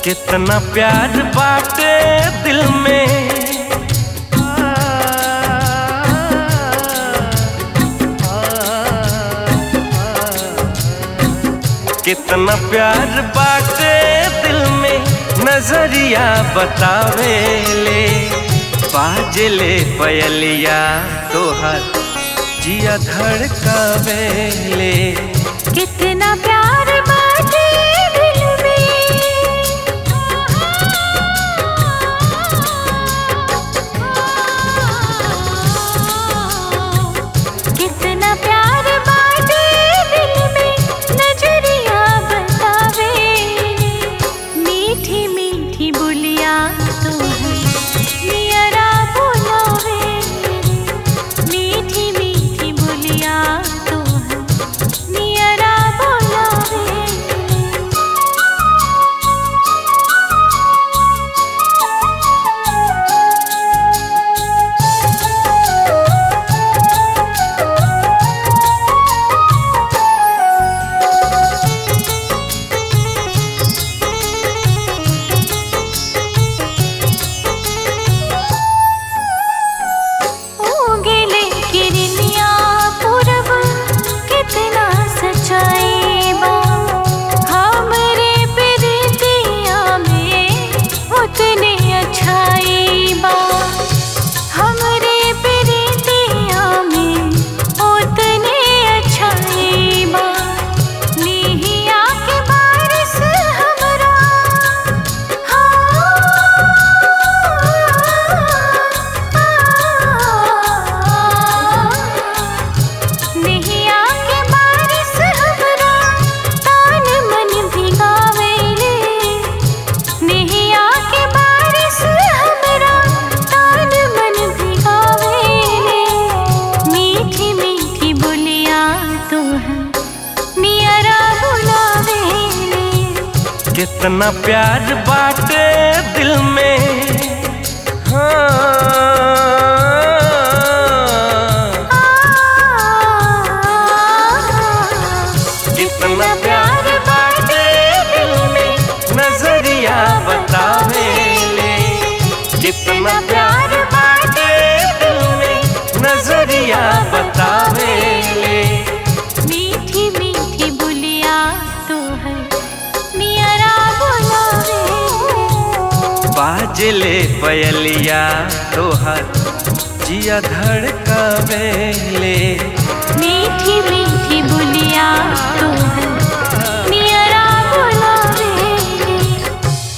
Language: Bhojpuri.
कितना प्यार बाटे दिल में कितना प्यार बाटे दिल में नजरिया बतावे ले बाजले पयलिया तोहर जिया धड़कावे ले कितना प्यार बाटे दिल में कितना प्यार बाटे दिल में नजरिया बतावे मीठी मीठी बुलिया तू है नियरा बुलावे मीठी मीठी बुलिया तू है नियरा बुलावे उगले किरनिया पूरब कितना सच्चाई बा हमरे प्रीतिया में उतने अच्छाई बा हमरे प्रीतिया में उतने अच्छाई बा निहिया के बारिश हमरा निहिया के बारिश हमरा तान मन भिगावेले निहिया के बारिश हमरा तान मन भिगावेले मीठी मीठी बोलिया तू है नियरा बुलावेले कितना प्यार बाटे दिल में हाँ कितना प्यार बाटे दिल में नजरिया बतावे ले कितना प्यार बाटे दिल में नजरिया बतावे ले मीठी मीठी बुलिया तू है नियरा बुलावे बाजले पयलिया तोहर जिया धड़कावे ले